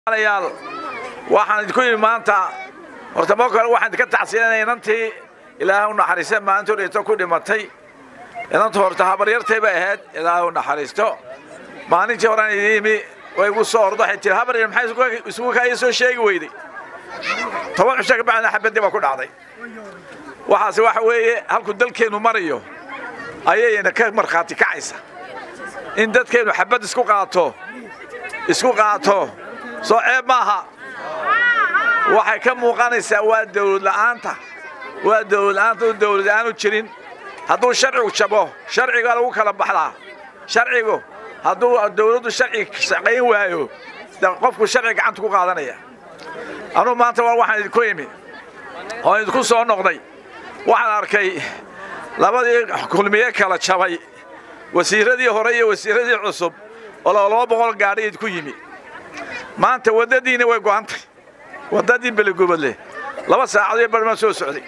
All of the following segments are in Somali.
yaal waxaan idinku yimi maanta horta marka hore waxaan idinka tacsiyanaya inantii ilaahay u naxariista maalintuu dhinto ku dhimatay inantu horta habaryartay bay ahayd ilaahay u naxariisto maalintii horaan idin yimi way igu soo ordo waxay tiri habaryar maxay isugu kaaya soo sheegi weyday toban cisho ka bacdina xabaddii baa ku dhacday waxaase waxa weeye halkuu dalkeennu marayo ayayna ka markhaati kacaysa in dadkeennu xabad isku qaato isku qaato soo ceeb maaha waxay ka muuqanaysaa waa dawlad la'aanta waa dawlad la'aanta u dawlad aanu jirin hadduu sharcigu jabo sharciga lagu kala baxdaa sharcigu hadduu dawladdu sharci shaqayn waayo de qofku sharci gacanta ku qaadanaya anugu maanta waa waxaan idinku imi oo idinku soo noqday waxaan arkay labadii kulmiye kala jabay wasiiradii hore iyo wasiiradii cusub oo laba boqol gaadhi idinku yimi maanta waddadiina way go'antay waddadii beligubadle laba saacadoyo barhmaan soo socday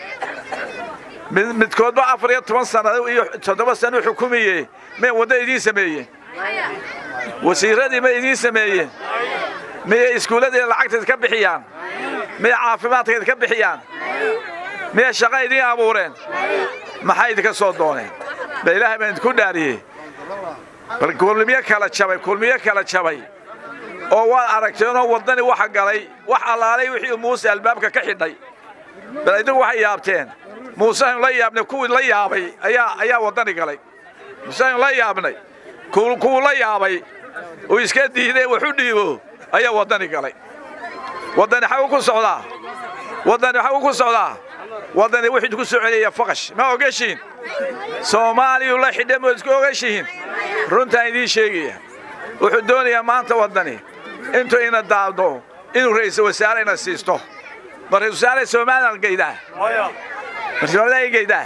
midkoodba afar iyo toban sannado iyo toddoba sano xukumiye may wadda idiin sameeyeen wasiiradii may idiin sameeyeen miyay iskuulladeeda lacagtayd ka bixiyaan miyay caafimaadkayd ka bixiyaan miyay shaqa idiin abuureen maxay idinka soo dooneen ba ilaahay baan idinku dhaariyey bal kulmiye kala jabay kulmiye kala jabay oo waad aragteenoo waddani waxa galay wax allaalay wixii muuse albaabka ka xidhay bal idigu waxay yaabteen muusehaynu la yaabnay kuwii la yaabay ayaa ayaa waddani galay muusehaynu la yaabnay kuwuu la yaabay uu iska diiday waxu dhiibo ayaa waddani galay waddani xagu ku socdaa waddani xagu ku socdaa waddani wuxuu ku soo celiyaya faqash ma ogashiin soomaaliyu la xidhay ma isku ogashihiin runtaan idiin sheegaya wuxuu doonayaa maanta waddani intuu ina daado inuu ra'iisul wasaare ina siisto ma ra'iisul wasaare somaliland geydaa marsoomaliland geydaa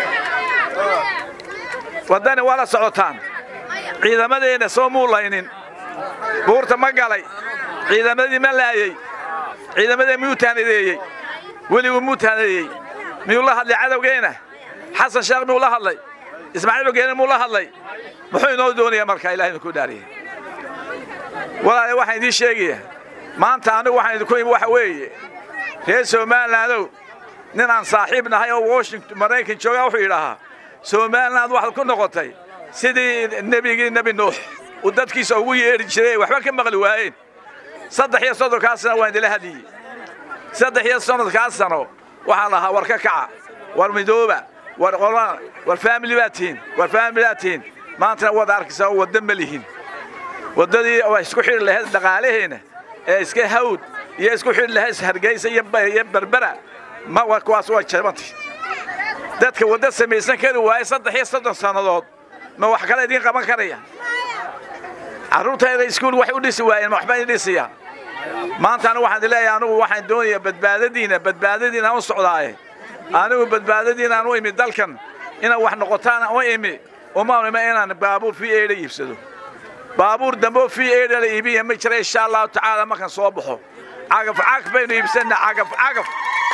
waddani waa la socotaan ciidamadeenna soo muulaynin buurta ma galay ciidamadii ma laayey ciidamadii miyuu taanadeeyey weligu muu taanadeeyey miyuu la hadlay cadowgeenna xasan sheekh miyuu la hadlay ismaaciil ogeene muu la hadlay muxuu inoo doonayaa markaa ilahay idinku dhaariyey walaale waxaan idiin sheegayaa maanta anigu waxaan idinku imi waxa weeye reer somalilandow nin aan saaxiib nahay oo washington maraykan joogaa wuxuu yidhaahaa somaliland waxaad ku noqotay sidii nebigii nebi nuux uu dadkiisa ugu yeedhi jiray waxba ka maqli waayeen saddex iyo soddonkaa sano waan idila hadliyey saddex iyo soddonkaa sano waxaan lahaa war ka kaca war midooba war qolan war faamili baad tihiin war faamili baad tihiin maantana waad arkaysaa oo wadda ma lihin waddadii waa isku xidhi lahayd dhaqaalaheenna ee iska hawd iyo isku xidhi lahayd hargeysa iyo berbera ma kuwaas waa jabantay dadka wadda samaysan kari waaye saddex iyo soddon sannadood ma wax kale idiin qaban karaya carruurtayda iskuul waxay u dhisi waayeen ma waxba idin dhisayaan maanta anigu waxaan leeyahay anigu waxaan doonayaa badbaadadiina badbaadadiina aan u socdaaye anigu badbaadadiina aan u imi dalkan inaad wax noqotaan u imi uma ima inaan baabuur v a la iibsado baabuur dambe oo v a la iibiya ma jira insha allahu tacaala markaan soo baxo cagaf cagaf baynu iibsanaa cagaf cagaf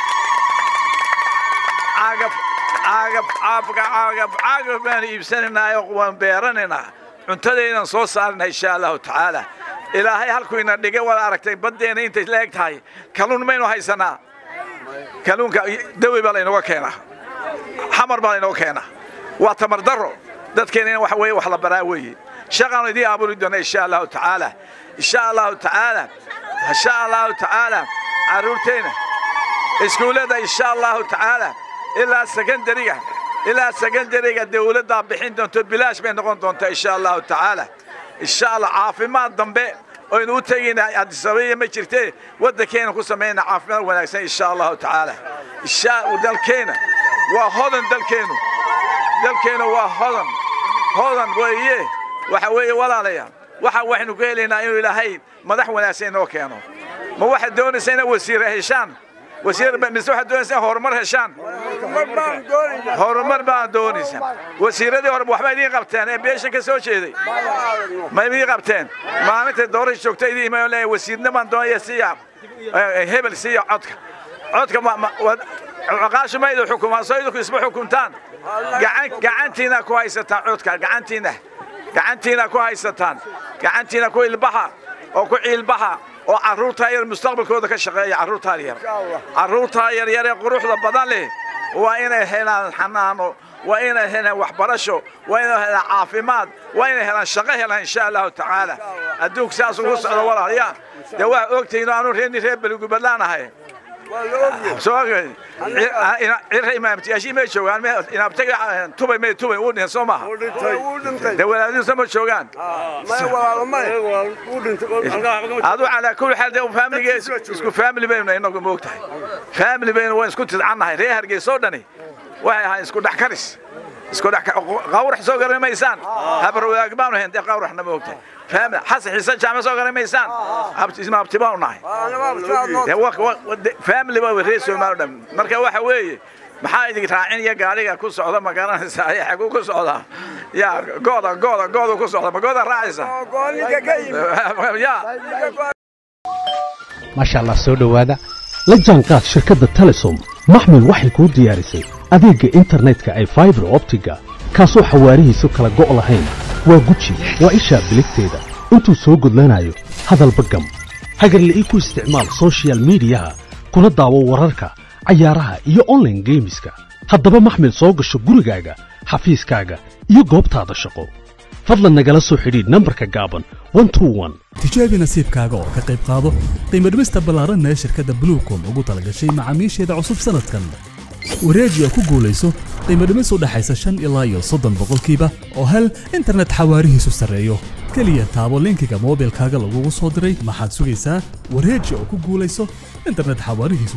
cagaf cagaf cagaf cagaf cagaf baanu iibsanaynaayoo waan beeranaynaa cuntadaynan soo saarina insha allahu tacaala ilaahay halkuu ina dhigay waad aragtay baddeena intay la eg tahay kalluun maynu haysanaa kalluunka dawi baa laynooga keenaa xamar baa laynooga keenaa waa tamar darro dadkeena in waxa weeye wax la baraa weeye shaqaanu idiin abuuri doona insha allahu tacaala insha allahu tacaala insha allahu tacaala carruurteenna iskuullada insha allahu tacaala ilaa sekondariga ilaa sekondariga dawladdaa bixin doonto bilaash bay noqon doontaa insha allahu tacaala insha allah caafimaad dambe oynu u tegayna adisabaiya ma jirtee waddankeena ku samayna caafimaad wanaagsan insha allahu tacaala insha dalkeena waa hodan dalkeenu dalkeenu waa hodan hodan weeye waxa weeye walaalayaal waxa waxaynu ku helaynaa inuu ilaahay madax wanaagsan inoo keeno ma waxaad doonaysaa inaad wasiire heshaan wasiir mise waxaad doonaysaa inaad horumar heshaan horumar baan doonaysaa wasiiradii hore waxba idiin qabteen ee beeshan ka soo jeeday ma idiin qabteen maalintay doorasha joogta idiin imaan leeyahay wasiirna baan doonaya siya hebel siya codka codka caqaashu ma idin xukumaan soo idinku isma xukuntaan gacantiina ku haysataan codka gacantiina gacantiina ku haysataan gacantiina ku ilbaxa oo ku ciilbaxa oo carruurtaa yar mustaqbalkooda ka shaqeeya carruurtaa yar carruurtaa yaryar ee quruxda badan leh waa inay helaan xanaano waa inay helaan waxbarasho waa inay helaan caafimaad waa inay helaan shaqo helaan insha allahu tacaala adduunka saas ugu socdo walaalayaa dee waa ogtihiin aanu reerni reer beligubadlaan ahay cira imaamtiyaashii may joogaan inaabtaga tubay may tubay uu dhinta soo maaha dee walaadihiisa ma joogaan adu calaa kulli xaal dee faamiliga isku faamili baynu inagu moog tahay faamili baynu waan isku tidcannahay reer hargeysa oo dhani waxay ahayn isku dhex karis isku dhex qawrax soo garan maysaan habar wadaag baanu hayn dee qawraxna ma ogtahay faamil xasan xiise jaame soo garan maysaan isma abti baanu nahay faamili baa reer soomaali dhan marka waxa weeye maxaa idin raacinaya gaariga ku socda ma garanaysaa ya xaguu ku socdaa ya gooda gooda gooda ku socda ma gooda raacaysa ya maasha allah soo dhowaada la jaanqaad shirkadda telesom maxmil waxay kuu diyaarisay adeegga internetka ay faibar optiga kaasoo xawaarihiisu kala go' lahayn waa guji waa ishaa biligteeda intuu soo gudlanayo hadalba gam hagarle ii ku isticmaal sochial midiyaha kuna daawo wararka cayaaraha iyo onlaine geemiska haddaba maxmil soo gasho gurigaaga xafiiskaaga iyo goobtaada shaqo fadlan nagala soo xidhiidh nambarka gaaban tijaabi nasiibkaaga oo ka qayb qaado qiimadhimista ballaaranna ee shirkadda bluecom ugu talagashay macaamiisheeda cusub sanadkan wareeji oo ku guulayso qiimadhimis u dhaxaysa shan ilaa iyo soddon boqolkiiba oo hel internet xawaarihiisu sarreeyo keliya taabo linkiga moobilkaaga lagugu soo diray maxaad sugaysaa wareeji oo ku guulayso internet xawaarihiisu